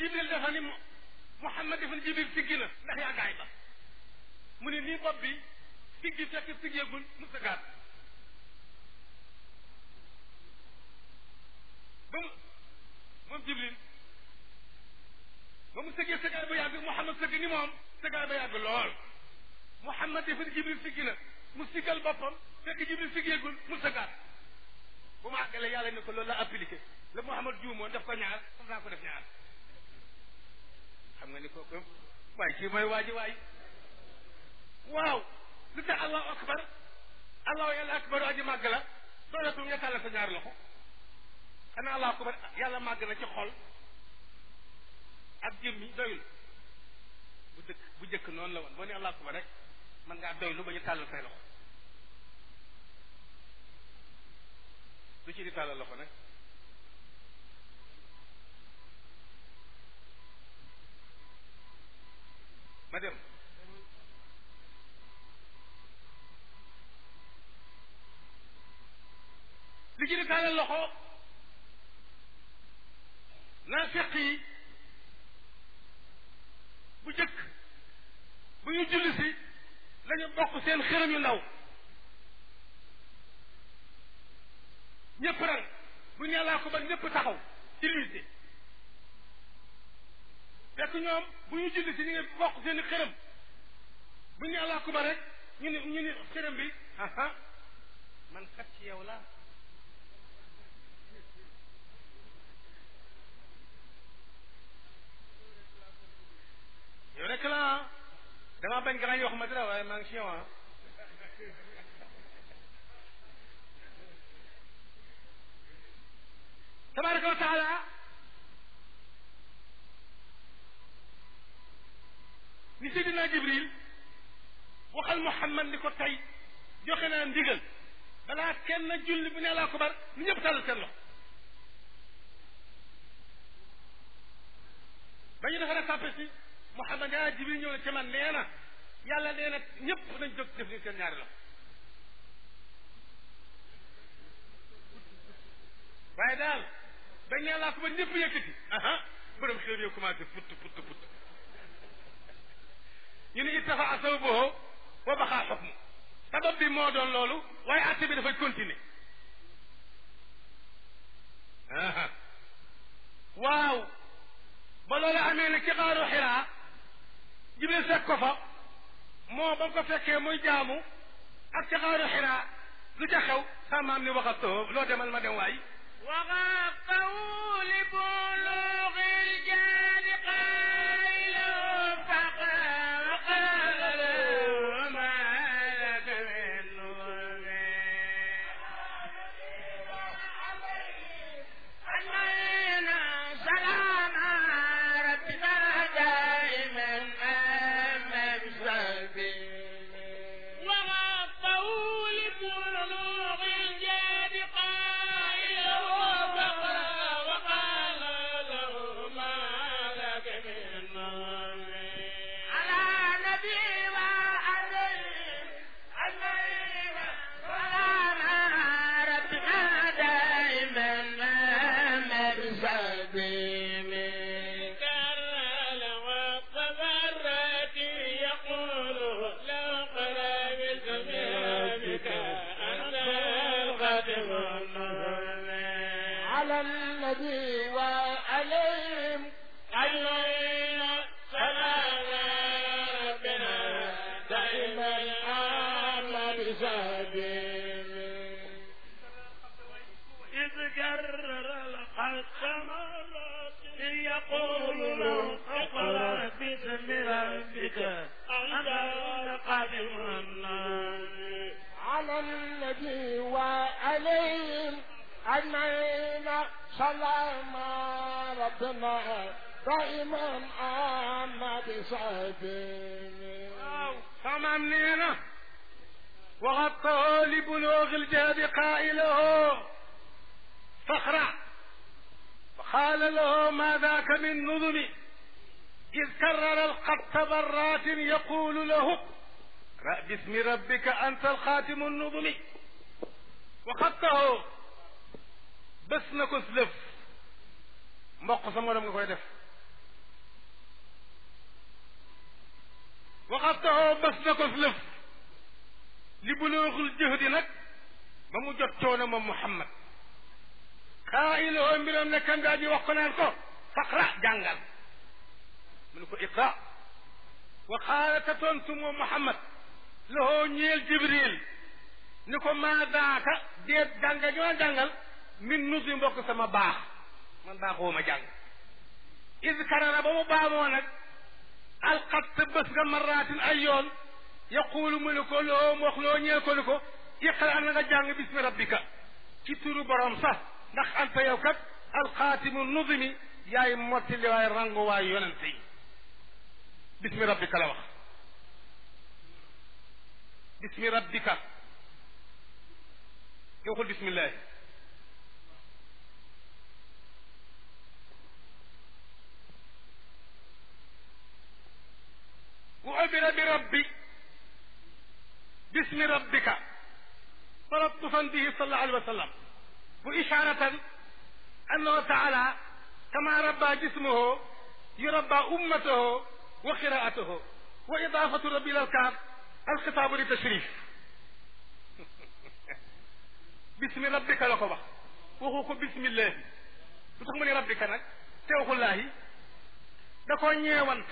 jibril dafa ni Muhammad dafa ni jibril siggi na ndax yaa gaay ba mu ne nii bopp bi siggi fekk siggeegul mu sëggaat ba mu moom jibril ba mu sëggee sëggaat ba yàgg Muhammad sëgg ni moom sëggaat ba yàgg lool Muhammad dafa ni jibril siggi na mu siggal boppam fekk jibril siggeegul mu sëggaat bu ma àggalee yàlla ne ko loolu la appliqué la Muhammad juumoon def ko ñaar faf naa ko def ñaar xam nga ni kooku waaye kii mooy waa ji waay waaw lu tax allahu akbar allahu yàlla akbar aji màgg la doonatul nga tàllal sa ñaar loxo xanaa allahu akbar yàlla màgg na ci xol ak jëmmi doyul bu dëkk bu jëkk noonu la woon boo ne allahu akbar rek man ngaa doylu ba ñu tàllal say loxo lu ci di tàllal loxo nag ma dem li ci di tàllal loxo naa feq yi bu jëkk bu ñu julli si lañu bokk seen xërëm yu ndaw ñëpp rang bu ñu laa ko ba ñëpp taxaw ci luité fekk ñoom bu ñu julli si ñu ngi bokk seen xërëm bu ñu laa ko ba rek ñu ni ñu ni xërëm bi aha man kat ci yow la yow rek la dama bañ grand yoo xamante ne waaye maa ngi ci yow ah tabaraka wa taala ni seydina jibril waxal muhammad ni ko tey joxe naa ndigal balaa kenn julli bu ne laa ko bar ni ñëpp tàll seen loxo ba ñu defaree sàppe si muhammad yaa jibril ñëw na ci man nee na yàlla nee na ñëpp nañ jóg def ni seen ñaari loxo waaye daal dañ ne laa ko ba ñëpp yëkkati aha borom xew yow commencé put put put ñu ne ittafa asawbahu wa baxaa xukmu sabab bi moo doon loolu waaye atte bi dafay continuer aha waaw ba loolu amee nag ci xaaru xiraa jibril fekk ko fa moo ba ko fekkee muy jaamu ak ci xaaru xiraa lu ca xew sa maam ni waxatoo loo demal ma dem waay وغفه لبلوغ الجاد قائل فقال وقال له ما لك من نور أجمعين سلام ربنا دائما أمام سبيل وغفه لبلوغ الجاد قائل فقال وقال له ما لك من نور على نبي وعليه أجمعين سلام ربنا دائما أمام سبيل كرل والتبرت يقول لو قربت بك أنت الخاتم النور على النبي وعليهم أجمعين سلام ربنا دائما آمن بسبيل إذ كرر الحق مرات يقول له اقرأ باسم ربك أنت القادم النار على النبي وعليهم أجمعين سلام ربنا دائما آمن بسبيل samaam nee na waxatoo li buloogi ljaadi qaa'ilahu faxra فقال له ما ذاك من نظم إذ كرر الخط مرات يقول له اقرأ باسم ربك أنت الخاتم النظم وخطه bés na ko lëf mboq sa morom nga koy def waxatoo bés na ko lëf li bulooxul jëhdi nag ba mu jot coono moom Muhammad xaa iloo mbiram ne kan daa ji wax ko naan ko faqra jàngal mu ne ko iqra wa xaala ta tontu moom Muhammad lahoo ñeel Jibril ni ko maa daaka déet jàngal gi ma jàngal min nusi mbokk sama baax man baaxoo ma jàng is karara ba mu baamoo nag alxat bés nga maraatin ay yoon yaquulu mu ne ko loo mu wax loo ñeel ko ni ko iqra na nga jàng bismi rabbika ci turu borom sax ndax anta yow kat alxaatimu nuzimi yaay mottali waay rangu waay yonente yi bismi rabbika la wax bismi rabbika nga waxul bismillahi wa ubira bi rabbi bismi rabbika talattufan bihi sallallahu alayhi wa sallam wa isharatan annahu taala kama rabba jismahu yurabba ummatahu wa qiraatahu wa idafatu rabbi ila alkaab alxitaabu li tashrif bismi rabbika la ko wax waxu ko bismillahi lu tax mu ne rabbika nag te waxullaahi da koo ñeewant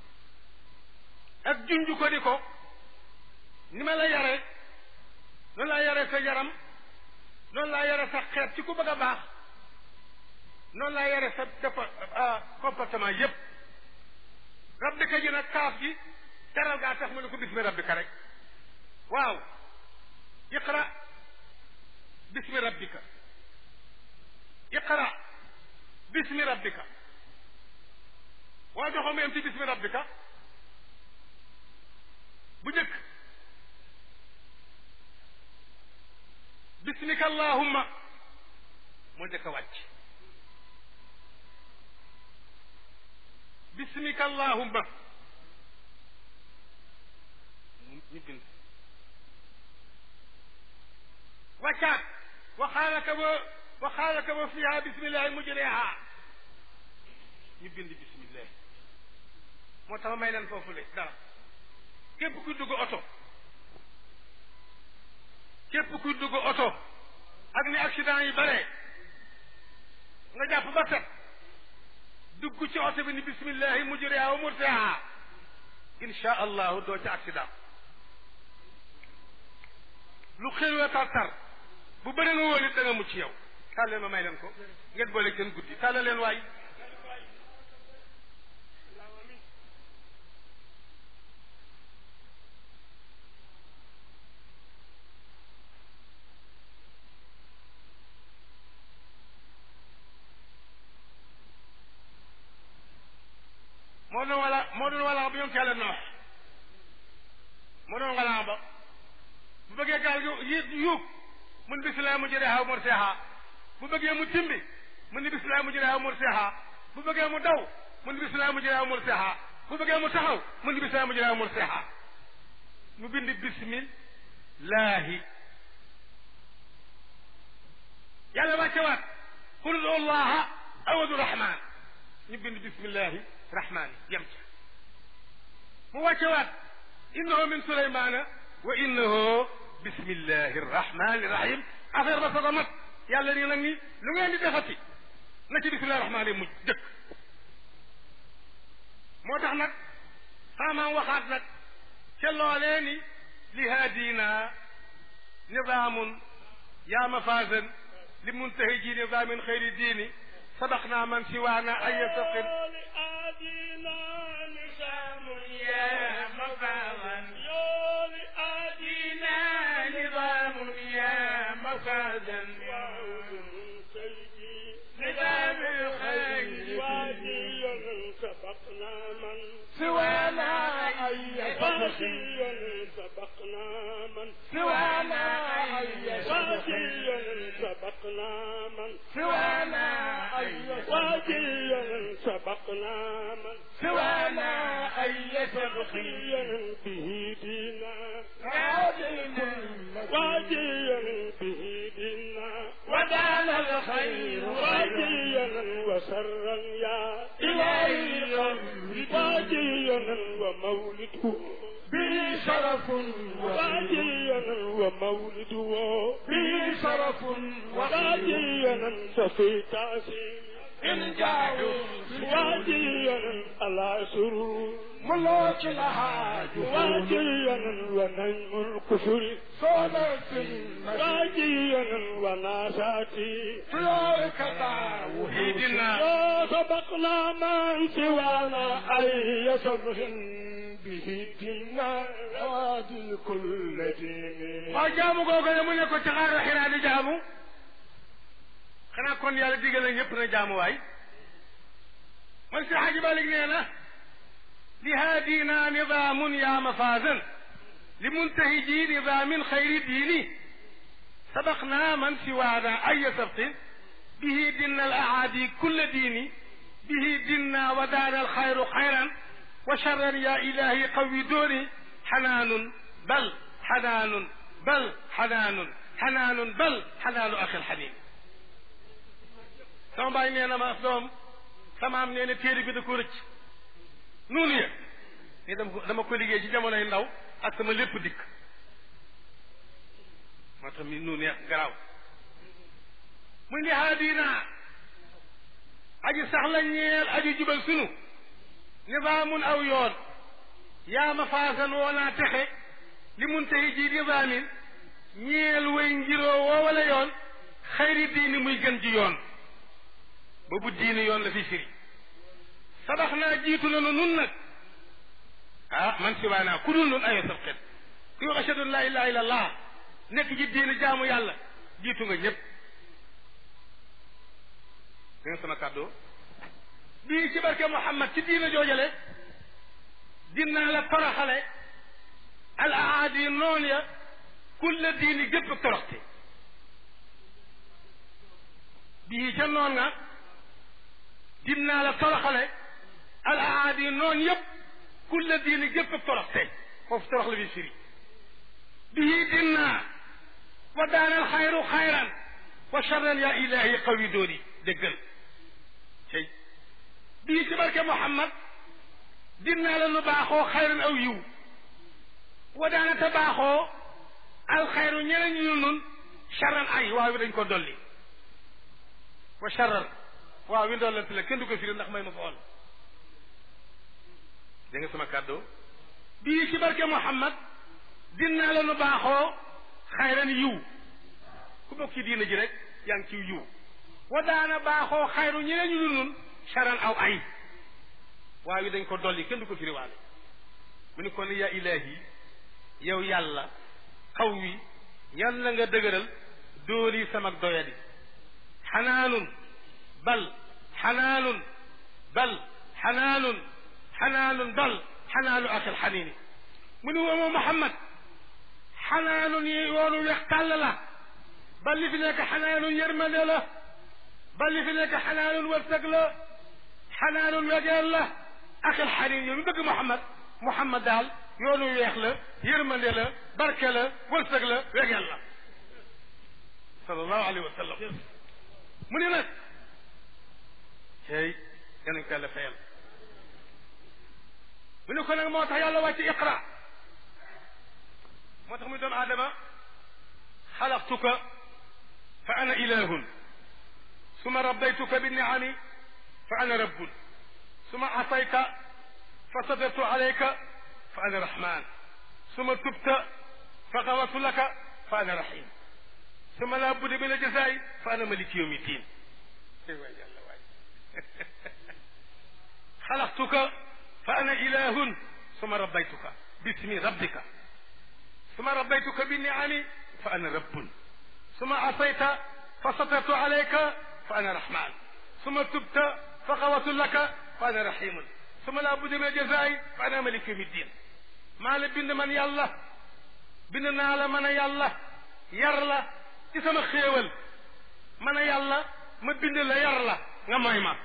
ak junj ko di ko ni ma la yare noonu laa yare sa yaram noonu laa yare sa xeet ci ku bëgg a baax noonu laa yare sa defa comportement yépp rabbika ji nag kaaf gi teral gaa tax mu ne ko bismi rabbika rek waaw iqra bismi rabbika iqra bismi rabbika waa joxo mu yem ci bismi rabbika bu njëkk bismika allahumma moo njëkk a wàcc bismika allahumma ñu bind wàccaat waxaalaka ba waxaalaka ba fiha bismillahi mujriha ñu bind bismillah moo tax ma may leen foofu le dara képp kuy dugg oto képp kuy dugg oto ak ni accident yi bare nga jàpp ba set dugg ci oto bi ni bismillahi mujriha wa mursaha insha allahu doo ci accident lu xéwee tar tar bu bëri nga wóor it da nga mucc yow taal leen ma may leen ko ngeen boole seen guddi taal leen waay moo doon wala moo doon wala ba yoon ci yàlla noox moo doon wala ba bu bëggee gaal gi yi yuug mun bisimilah mu jëlee xaw mor seexa bu bëggee mu timbi mun ni bisimilah mu jëlee xaw mor seexa bu bëggee mu daw mun ni bisimilah mu jëlee xaw mor seexa bu bëggee mu taxaw mun ni bisimilah mu jëlee xaw mor seexa mu bind bismillahi yàlla wàcce waat qul udu allaha awadu rahman ñu bind bismillahi rahmani yem ca mu wàcce waat innahu min sulaymana wa innahu bismillahi rahmani rahim affaire ba soog a mat yàlla nii nag ni lu ngeen di defati na ci bismillahi rahmani mujj dëkk moo tax nag xaamaan waxaat nag ca loolee ni li haadina nidaamun yaa mafaasan li muntahi ji nidaamin xayri diini sabaqna man siwaana ay yastaqim سوانا أي سبقنا من سوانا أي واديا سبقنا من سوانا أي واديا سبقنا من سوانا أي واديا به دينا عادل واديا به دينا ودان الخير واديا وسرا يا إلهي واديا ومولده شرف واديا ومولده به شرف واديا ففي تعزيم إن جاءوا واديا على سرور ملوك لها جهود واديا ونجم الكفر صلاة واديا وناساتي فلورك داوود سيدنا يا سبقنا من سوانا أي صبر به دينا وادي كل دين waaw jaamu googu ne mu ne ko ci xaaru xiraa di jaamu xanaa kon yàlla digal na ñëpp na jaamu waay man si xaji Malik nee na li haadina nidaamun yaa mafaasan li muntahiji nidaamin xayri diini sabaqna man siwaana aya sabtin bihi dinna al aadi kulla diini bihi dinna wa daana alxayru xayran wa charran ya ilahi qawi dooni xanaanun bal xanaanun bal xanaanun xanaanun bal xanaanu axil xanin sama baay nee na ma doom sama am nee na téere bi da ko rëcc nuunu ya ni dama ko dama ko liggéey ci jamonoy ndaw ak sama lépp dikk moo tax mi nuunu ya garaaw mu ni haadina aji sax la ñeel aji jubal sunu nidaamun aw yoon yaa ma faasan woonaa texe li mun tayi ji nidaamin ñeel way ngiroo woo wala yoon xayri diini muy gën ji yoon boobu diini yoon la fi firi sabax naa jiitu nanu nun nag ah man si waa naa ku dul nun ayo sab xet kuy wax ashadu an laa ilaha illa allah nekk ji diini jaamu yàlla jiitu nga ñëpp dégg nga sama kàddoo bii ci barke Muhammad ci diina joojale dinaa la toroxale al aadi noon ya kulla diini gépp toroxte bii ca noon nga dinaa la toroxale al aadi noon yëpp kulla diini gépp toroxte foofu torox la bi firi bii dinaa wa daanal xayru xayran wa charran ya ilahi qawi dooni déggal cey bii ci barke Muhammad dinaa la nu baaxoo xayran aw yiw wa daana te baaxoo alxayru ñeneen ñu nun charran ay waaw wi dañ ko dolli wa charran waaw wi ndollante la kenn du ko firi ndax may ma fa ol dégg nga sama kàddoo bii ci barke Muhammad dinaa la nu baaxoo xayran yiw ku bokk ci diina ji rek yaa ngi ciw yiw wa daana baaxoo xayru ñeneen ñu nun charan aw ay waaw wi dañ ko dolli kenn du ko firi waale mu ni kon yaa ilahi yow yàlla xaw wi yàlla nga dëgëral dooli sama doyadi xanaanun bal xanaanun bal xanaanun xanaanun bal xanaanu axil xaniini mu ni woomoo Muhammad xanaanun yi yoonu weex tàll la bal li fi nekk xanaanun yërmande la bal li fi nekk xanaanun wërsëg la xanaanun wegeel la axil xaniin yow mi bëgg Muhammad Muhammad daal yoonu weex la yërmande la barke la wërsëg la wegeel la sallallahu alayhi wa sallam mu ne nag cey yanañ ko yàlla fayal mu ne ko nag moo tax yàlla wàcc iqra moo tax muy doomu aadama xalaqtuka fa ana ilahun suma rabbaytuka bi niami fa ana rabbun suma asayta fa sadartu alayka fa ana rahman suma tubta fa xawatu laka fa ana rahim suma laa budde bi la jasaay fa ana maliki yawmi diin waay yàlla waay xalaqtuka fa ana ilahun suma rabbaytuka bismi rabbika suma rabbaytuka bi niami fa ana rabbun suma asayta fa satartu alayka fa ana rahman suma tubta fa xawatu laka fa ana rahimun suma laa budde bi la jasaay fa ana maliki yawmi diin maa la bind man yàlla bind naa la mën a yàlla yar la ci sama xéewal mën a yàlla ma bind la yar la nga mooy ma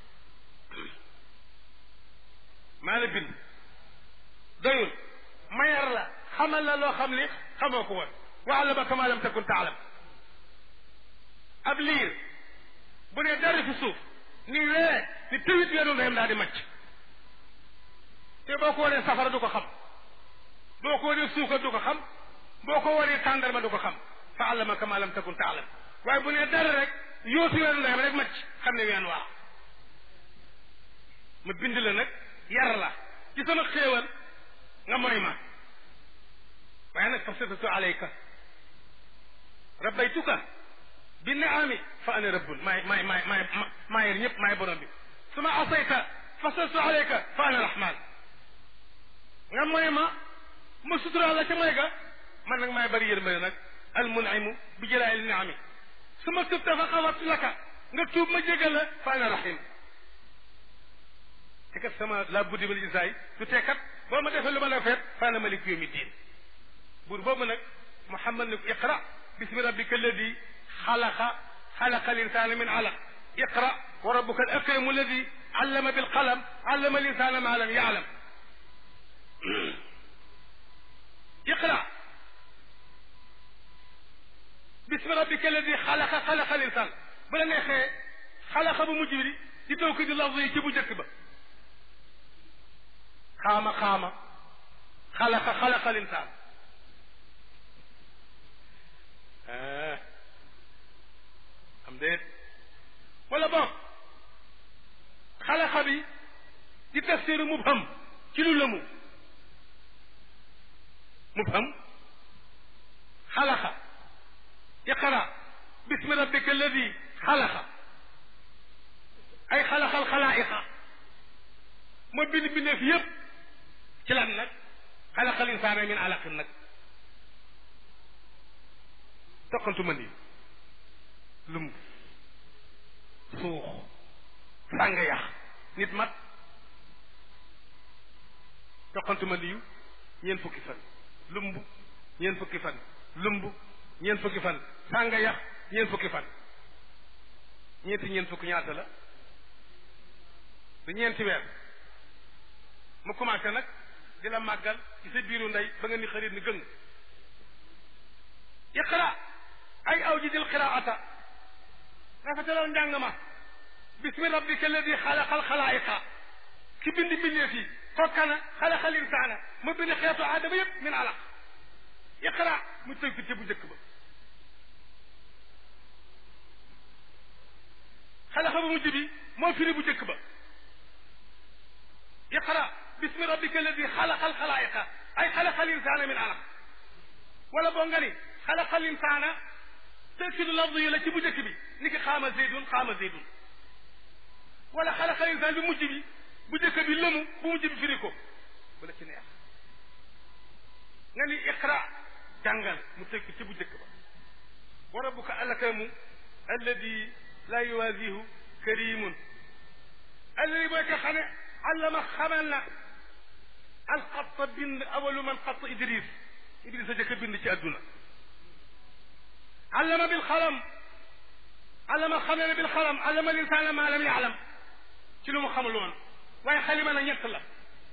maa la bind doyul ma yar la xamal la loo xam ni xamoo ko woon wa allamaka maa lam takun taalam ab liir bu dee dara fi suuf ni wee ni tëwit weenu ndeyam daal di macc te boo ko wanee safara du ko xam boo ko waree suukar du ko xam boo ko waree tàndarma du ko xam fa allamaka ma lam takun taalam waaye bu nee dara rek yootu weeru ndeyam rek macc xam ne ween waa ma bind la nag yar la ci sama xéewal nga moy ma waaye nag fasatatu alayka rabbaytuka bi naami fa ana rabbun maay maay maay maay maa yer ñëpp maay borom bi suma asayta fasatatu alayka fa ana rahman nga moy ma ma sutural la ca moy ga man nag maay bari yërmande nag al munaimu bi jëlaayil naami su ma tubta fa xawartu laka nga tuub ma jégal la fa ana rahim te kat sama la buddi ba li saay du tee kat boo ma defee lu ma la feet fa ana malik yawmi diin buur boobu nag muhammad ne ko iqra bismi rabbika alladi xalaqa xalaqa linsana min alaq iqra wa rabbuka al akramu alladi allama bilqalam allama linsana ma lam yaalam iqra bismi rabbika alladi xalaqa xalaqa linsan bu la neexee xalaqa bu mujj bi di taw ko di lafz yi ci bu njëkk ba xaama xaama xalaqa xalaqa linsan am déet wala boog xalaqa bi di tafsiru mubham ci lu lëmu mubham xalaqa iqra bismi rabbika alladi xalaqa ay xalaqal xalaa'iqa moo bind bindeef yëpp ci lan nag xalaqal insaana min alaqin nag toqantu ma nii lumb suux sàng yax nit mat toqantu ma niyu ñeent fukki fan lumb ñeent fukki fan lumb ñeent fukki fan sàng yax ñeent fukki fan ñeenti ñeent fukki ñaata la du ñeenti weer mu commencé nag di la màggal ci sa biiru ndey ba nga ni xarit ni gëng iqra ay aw ji dil qiraata rafetalal njàng ma bismi rabbika alladi xalaqal xalaayiqa ki bind mbindeef yi kokkana xalaqal insaana mu bind xeetu aadama yëpp min alaq iqra mu tënk ci bu njëkk ba xalaqa bu mujj bi moo firi bu njëkk ba iqra bismi rabbika alladi xalaqal xalaayiqa ay xalaqal insaana min alaq wala boo nga ni xalaqal insaana tëkkidu lafz yi la ci bu njëkk bi ni ki xaama zeydun xaama zeydun wala xalaqal insaan bi mujj bi bu njëkk bi lëmu bu mujj bi firi ko bu la ci neex nga ni iqra jàngal mu tëkk ci bu njëkk ba wa rabbuka alakamu alladi la yuwaasihu karimun alladi booy ko xam ne allama xamal na alxatta bind awalu man xatta idris idris a jëkk bind ci adduna allama bil xalam allama xamee ne bil xalam allama linsaana maa lam yaalam ci lu mu xamul woon waaye xalima na ñett la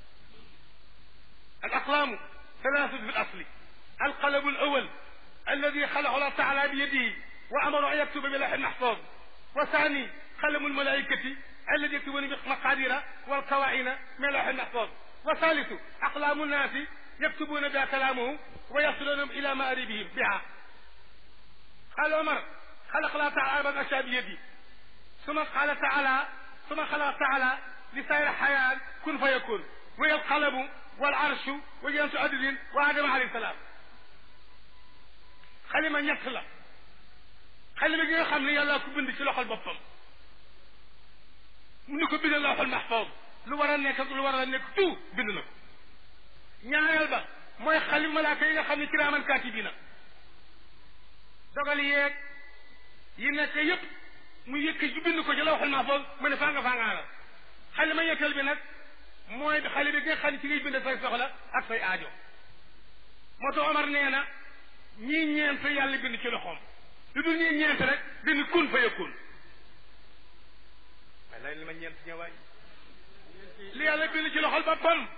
al aqlaamu thalathatu fi l asli alqalamu al awal alladi xalaqahu allah taala bi yadihi wa amara an yaktuba bi lawhin mahfuz wa thani qalamu almalaikati alladi yaktubuna bi maqadira walkawaina min lawhin mahfuz wa thalithu aqlamu nnaasi yaktubuna biha kalamahu wa yasiluna ila maaribihim biha قال عمر خلق الله تعالى من أشياء بيدي ثم قال تعالى ثم خلق تعالى لسائر الحياة كن فيكون وهي القلم والعرش وجنس عدل وآدم عليه السلام xalima ñett la xalima gi nga xam ne yàlla ko bind ci loxol boppam mu ni ko bindal lawxul mahfuz lu war a nekk ak lu war a nekk tout bind na ko ñaareel ba mooy xalima malaaka yi nga xam ne kiraaman kaatibiina dogal yeeg yi nekk yépp mu yëkk ju bind ko ci lawxul mahfuz mu ne faa nga faa ngaara xalima ñetteel bi nag mooy xale bi nga xam ne ci ngay bind say soxla ak say aajo moo tax Omar nee na ñii ñeent yàlla bind ci loxoom lu dul ñii ñeent rek bind kun fa yakun waaye lay li ma ñeent ñëwaay li yàlla bind ci loxol boppam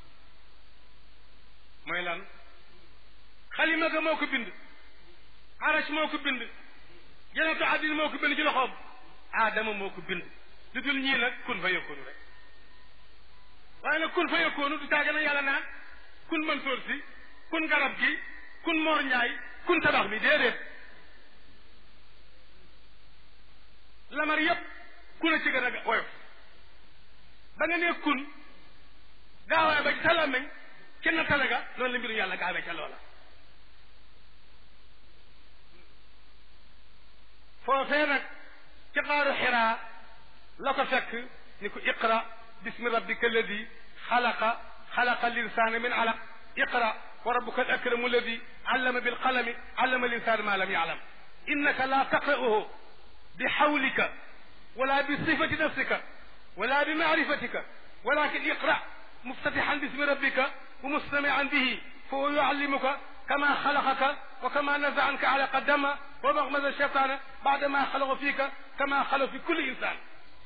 mooy lan xalima ga moo ko bind arash moo ko bind janatu adin moo ko bind ci loxoom aadama moo ko bind lu dul ñii nag kun fa yakun rek waaye nag kun fa yakunu du tàgg na yàlla naan kun mën sóor si kun garab gi kun moor ñaay kun tabax bi déedéet lamar yépp ku la ci gën a woyof ba nga nee kun gaawaay ba ci sa làmmiñ kenn tale ga noonu la mbiru yàlla gaawee ca loola foofee nag ci xaaru xiraa la ko fekk ni ko iqra bismi rabbika alladi xalaqa xalaqa linsaana min alaq iqra wa rabbuka al akramu alladi allama bilqalami allama linsaana ma lam yaalam innaka la taqra'uhu bi xawlika wala bi sifati nafsika wala bi maarifatika walakin iqra muftatixan bismi rabbika wa mustamian bihi fa huwa yuallimuka kama xalaqaka wa kama naza anka alaqa dama wa maxmasa cheytaana baada ma xalaqa fiika kama xalaqa fi kulli insaan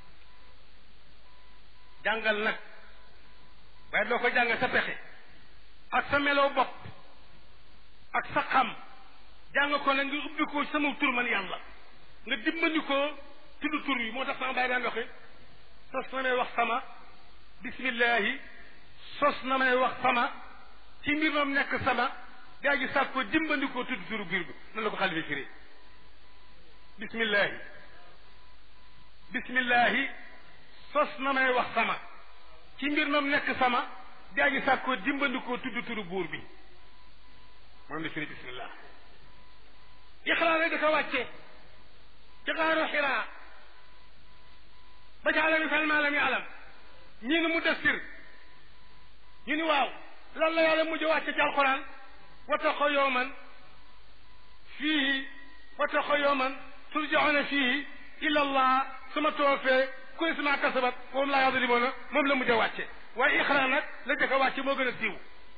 jàngal nag waaye doo ko jàng sa pexe ak sa meloo bopp ak sa xam jàng ko nag nga ubbi ko sama tur man yàlla nga dimbali ko tudd tur yi moo tax sama bàyyi daan waxe sos na may wax sama bismillahi sos na may wax sama ci mbir moom nekk sama gaa gi sàkk ko dimbali ko tudd turu biir bi nan la ko xale bi firi bismillahi bismillahi sos na may wax sama ci mbir moom nekk sama gaa gi sàkk ko dimbali ko tudd turu buur bi moom la firi bismillah ixraa rek da ko wàcce ci xaaru xiraa ba ci alami fal maalam yi alam ñii ni mu destir ñu ni waaw lan la yàlla mujj wàcce ci alquran wattaqoo yowman fiihi wattaqoo yowman turjauna fiihi ila allah suma toofee kuy suma kasabat moom laa yadlimoona moom la mujj wàcce waaye ixra nag la jëkk a wàcce moo gën a siiw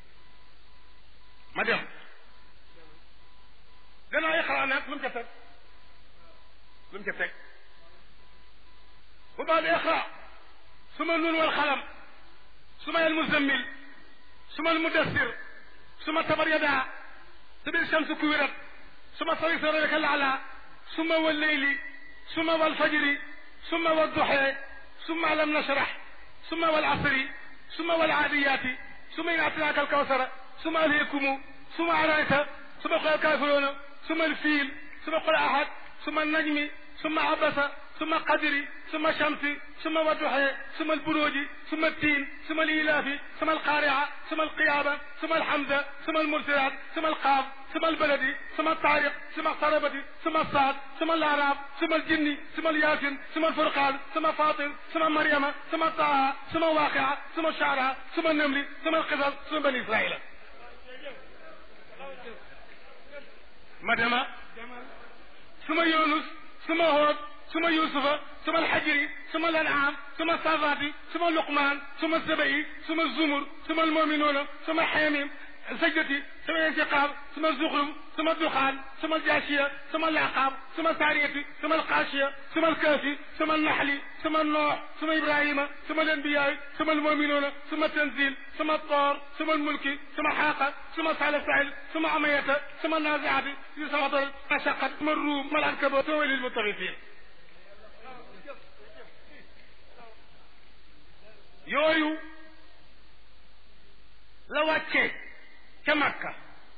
ma dem gannaaw ixra nag lu mu ca teg lu mu ca teg bu baad ixra suma nun wal xalam suma al muzammil suma al mudassir suma tabar yadaa su bil shamsu kuwirat suma sawi saraka laala suma wal leyli suma wal fajri suma wal duxee suma alam nashrah suma wal asri suma wal aadiyaati suma in atinaaka alkawsara suma alhikumu suma arayta suma qul alkaafiruuna suma alfiil suma qul ahad suma najmi suma abasa suma qadri suma shamsi suma wadduxee suma alburuuji suma التين ثم الإيلاف ثم القارعة ثم القيامة ثم الحمزة ثم المرسلات ثم القاف ثم البلد ثم الطارق ثم اقتربت ثم الصاد ثم الأعراف ثم الجن ثم الياسين ثم الفرقان ثم فاطر ثم مريم ثم طه ثم واقعة ثم الشعراء ثم النمل ثم القصص ثم بني إسرائيل مدما ثم يونس ثم هود ثم يوسف ثم الحجر ثم الأنعام ثم الصافات ثم لقمان ثم السبعي ثم الزمر ثم المؤمنون ثم حاميم سجدتي ثم الانتقام ثم الزخرف ثم الدخان ثم الجاشية ثم العقاب ثم السارية ثم القاشية ثم الكافي ثم النحل ثم النوح ثم إبراهيم ثم الأنبياء ثم المؤمنون ثم التنزيل ثم الطور ثم الملك ثم حاقة ثم سعل سعل ثم عمية ثم النازعات ثم وطر أشقت ثم الروم ثم العنكبوت ثم للمطرفين yooyu la wàccee ca Makka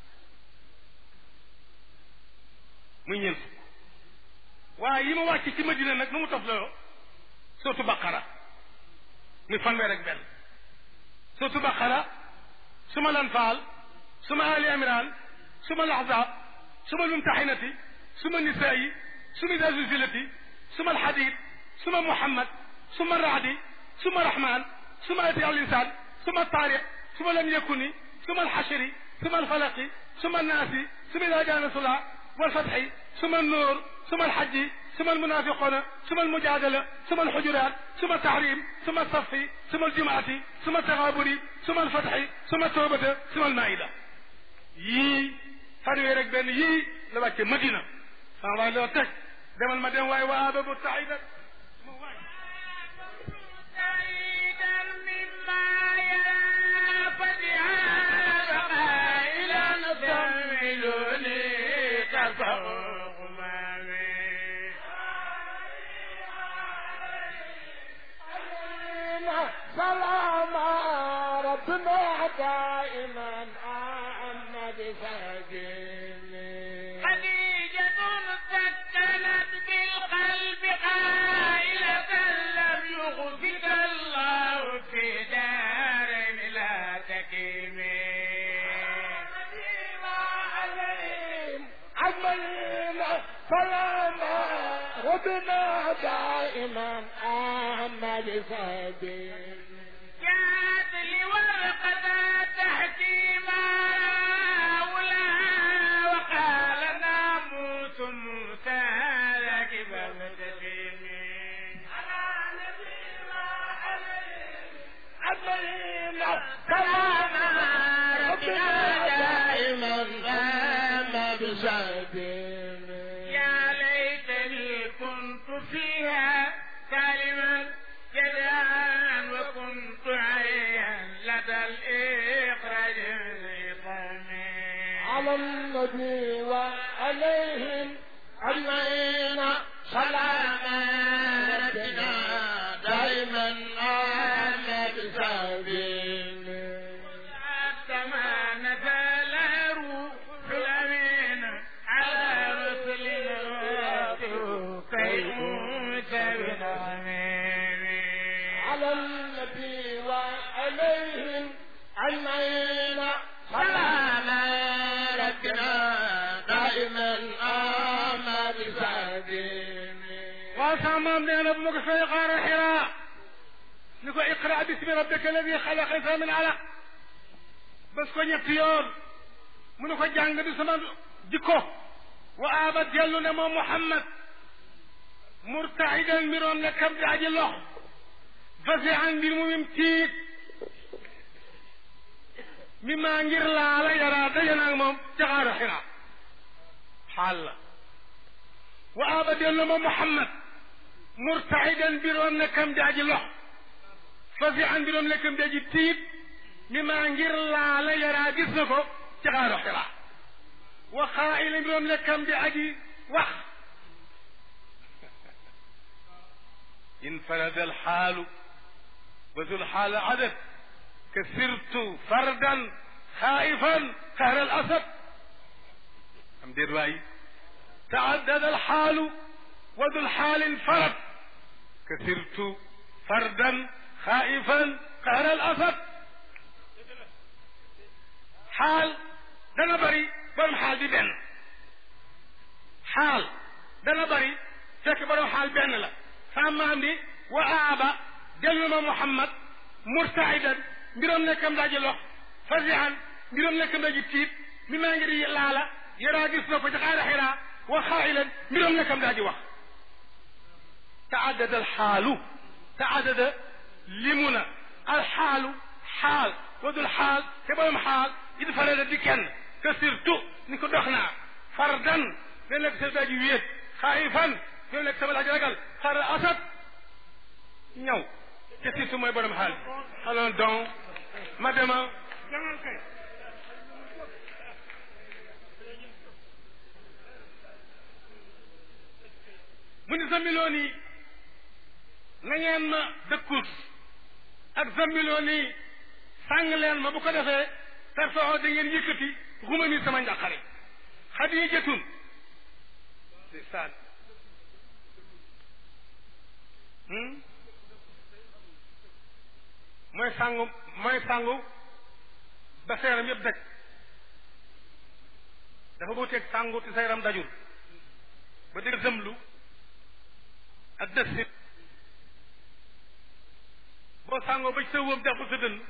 muy ñeent fukk waaye yi ma wàcce ci Madina nag nu mu tof loo sootu Baqara muy fanweer ak benn sootu Baqara suma Lanfaal suma Ali Imran suma Lahzab suma Mumtahinati suma Nisaayi suma Idaa Zulzilati suma Alhadid suma Muhammad suma Raadi suma Rahman suma ati al insan suma taarix suma lam yakuni suma alxashri suma alfalaqi suma annaasi suma ida jaa nasrullah walfatxi suma annuur suma alxajji suma almunafiquna suma almujadala suma alxujurat suma tahrim suma alsafi suma aljumaati suma altaxaaburi suma alfatxi suma tawbata suma almaida yii fanweer ak benn yii la wàcce Madina sama waay loo teg demal ma dem waaye waa ababu taida سلام ربنا دائما بسجين خديجة سكنت بالقلب قائلة لم يغفك الله في دار لا تكيم عملنا سلاما ربنا دائما أحمد سجين جاءت لي ورقة تحكي ما ولا وقال ناموس موسى لك عملنا سلاما ربنا دائما أحمد سجين يا ليتني كنت فيها سالما جدعا وكنت عيا لدى الإخراج العظام على النبي وعليهم أجمعين سلام ربنا دائما آمن بسبيل حتى ما نزل روح الأمين على رسلنا كي موت بالأمين على النبي وعليهم أجمعين سلام ربنا دائما آمن بسبيل waaw sama maam nee na bu ma ko fay xaaral xiraa ni ko iqra bismi rabbika alladi xalaq insan min alaq bés ko ñetti yoon mu ne ko jàng di sama jikko wa aaba dellu ne moom Muhammad murtaidan mbiroon ne kam di aji lox fasihan mbir mu mim tiit mi maa ngir laala yaraa daje naag moom ca xaaral xiraa xaal la wa aaba dellu moom Muhammad murtaidan mbiroon ne kam di aji lox fasihan mbiroon ne kam di aji tiit mi maa ngir laala yaraa gis na ko ci xaaru xiraa wa xaayila mbiroon ne kam di aji wax انفرد الحال وذو الحال عدد كسرت فردا خائفا قهر الاسد حمد الرأي تعدد الحال وذو الحال انفرد كسرت فردا خائفا قهر الاسد حال dana bari borom xaal bi benn xaal dana bari fekk borom xaal benn la sama maam di wa aaba dellu ma Muhammad murtaidan mbiroom nekkam daaji lox fasihan mbiroom nekkam daaji tiit mi maa ngi di laala yaraa gis na ko ci xaara xiraa wa xaa'ilan mbiroom nekkam daaji wax تعدد الحال تعدد لمنا الحال حال وذو الحال كبرم حال إذا فرد ديكن كسرت نكو دخنا فردا لأنك سيداجي ويت خائفا لأنك سبل رجل خار أسد ñëw te surtout mooy borom xaal alors donc ma dema jangal kay mu ni zammiloon yi na ngeen ma dëkkut ak zammiloon yi sàng leen ma bu ko defee tarfaxoo da ngeen yëkkati xuma mi sama njàqare xadijatun ndeysaan mooy sangu mooy sangu ba sa yaram yëpp daj dafa wuteeg sangu te sa yaram dajul ba dégg zëmlu ak dëssit boo sàngoo ba ci sa wóom jàpp sa dënn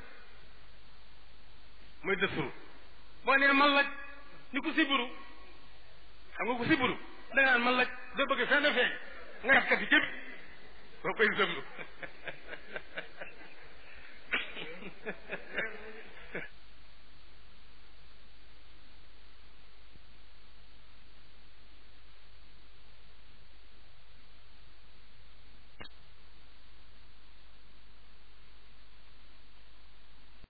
mooy dësuru boo nee man laj ni ku siburu xam nga ku siburu da nga naan man laj doo bëgg fenn feeñ nga kat kati jëpp boo koy zëmlu